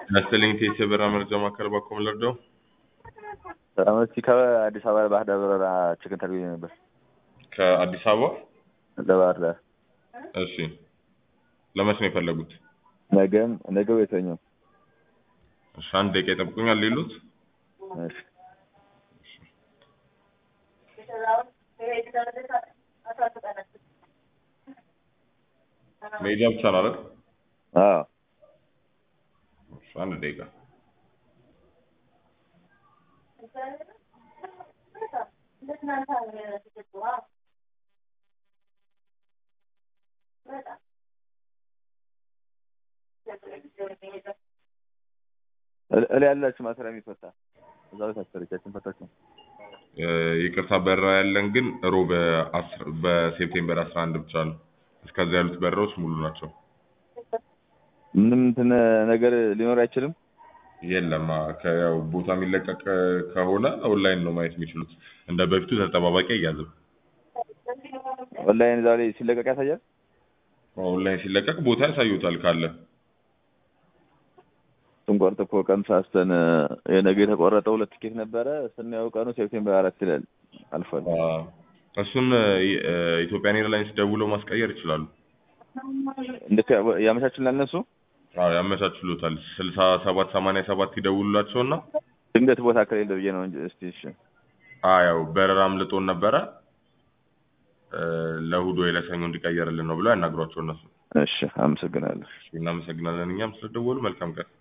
መሰለኝ ቴስ የበረራ መረጃ ማዕከል ባኮም ለርደው ሰላም እስኪ ከአዲስ አበባ ባህር ዳር በረራ ችግር ተርጉኝ ነበር ከአዲስ አበባ ለባህር ዳር እሺ ለመች ነው የፈለጉት ነገም ነገ ወይ ሰኞ እሺ አንድ ደቂቃ ይጠብቁኛል ሌሉት እሺ መሄጃ ብቻ ነው አይደል አዎ እሺ አንድ ደቂቃ እላ ያላችሁ ማሰሪያ የሚፈታ እዛ ቤት አሰረቻችን ፈታችሁ እ ይቅርታ በረራ ያለን ግን ሮብ አስር በሴፕቴምበር አስራ አንድ ብቻ ነው እስከዚያ ያሉት በረራዎች ሙሉ ናቸው ምንም እንትን ነገር ሊኖር አይችልም የለም አ- ከያው ቦታ የሚለቀቅ ከሆነ ኦንላይን ነው ማየት የሚችሉት እንደ በፊቱ ተጠባባቂ አያዝም ኦንላይን ዛሬ ሲለቀቅ ያሳያል ኦንላይን ሲለቀቅ ቦታ ያሳዩታል ካለ ስንቆርጥ እኮ ቀን ሳስተን የነገ የተቆረጠ ሁለት ቲኬት ነበረ ስናየው ቀኑ ሴፕቴምበር አራት ይላል አልፏል አ፣ እሱን እ፣ ኢትዮጵያን ኤርላይንስ ደውለው ማስቀየር ይችላሉ እንዴት ያ- ያመቻችላል እነሱ አዎ ያመቻችሉታል ስልሳ ሰባት ሰማንያ ሰባት ይደውሉላቸውና ድንገት ቦታ ከሌለ ብዬ ነው እንጂ እስቲ እሺ አ ያው በረራ አምልጦን ነበረ እ፣ ለእሑድ ወይ ለሰኞ እንዲቀየርልን ነው ብለው ያናግሯቸው እነሱ እሺ አመሰግናለሁ እናመሰግናለን እኛም ስለደወሉ መልካም ቀን